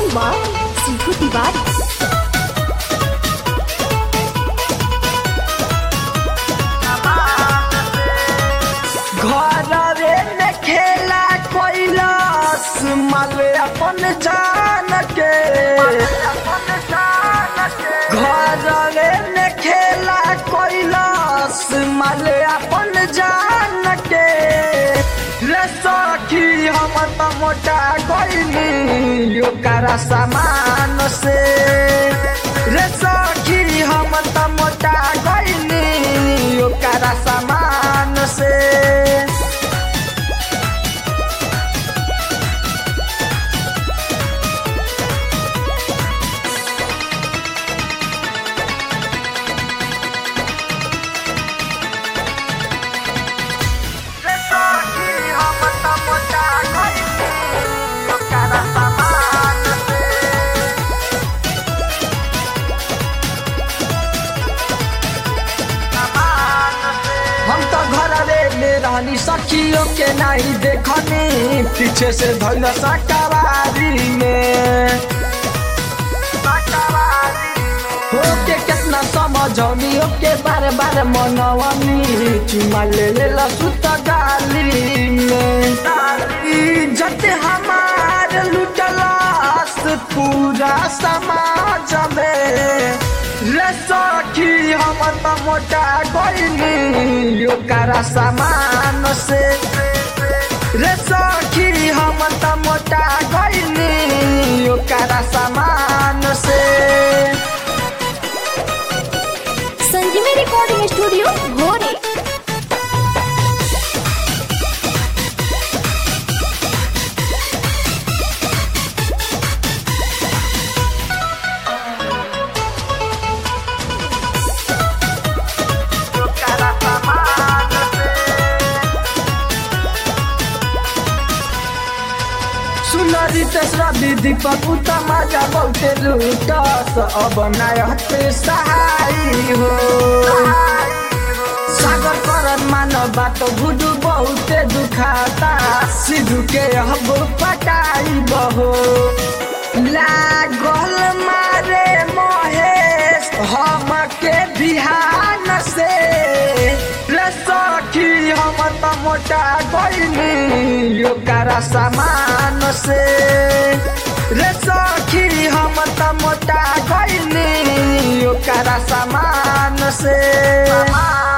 वाह सीखो तिवारी घरवे में खेला कोइलस माले अपन जान के घरवे में खेला कोइलस माले अपन जान के रे सखी हम त मोटा गइली यो कारा सामान से रे सखी हम त मोटा गइली यो कारा सामान से रे सखी हम त मोटा गइली यो कारा सामान से हम तो घरवे में रहनी सखियों के नहीं देखनी पीछे से धैल सकावारी में हो के कितना समझौनी के बार बार मनवनी चुमा ले ले सुत गाली में इज्जत हमार लुटलास पूरा समाज में रे सखी हम त मोटा गइली यो कारा सामान से रे सखी हम त मोटा गइली यो कारा सामान से संजीवी रिकॉर्डिंग स्टूडियो भोरे सुनरी तेसरा विधि पपुता मजा बहुते लूटस अब नायते सहाय हो सागर करन मानव बात गुडू बहुते दुखाता सिधु के अब पटाई बहो लागल मारे महेश हम के बिहान से रे सखी हम त मोटा गइली यो कारा सामान से रे सखी हम त मोटा गइली यो कारा सामान से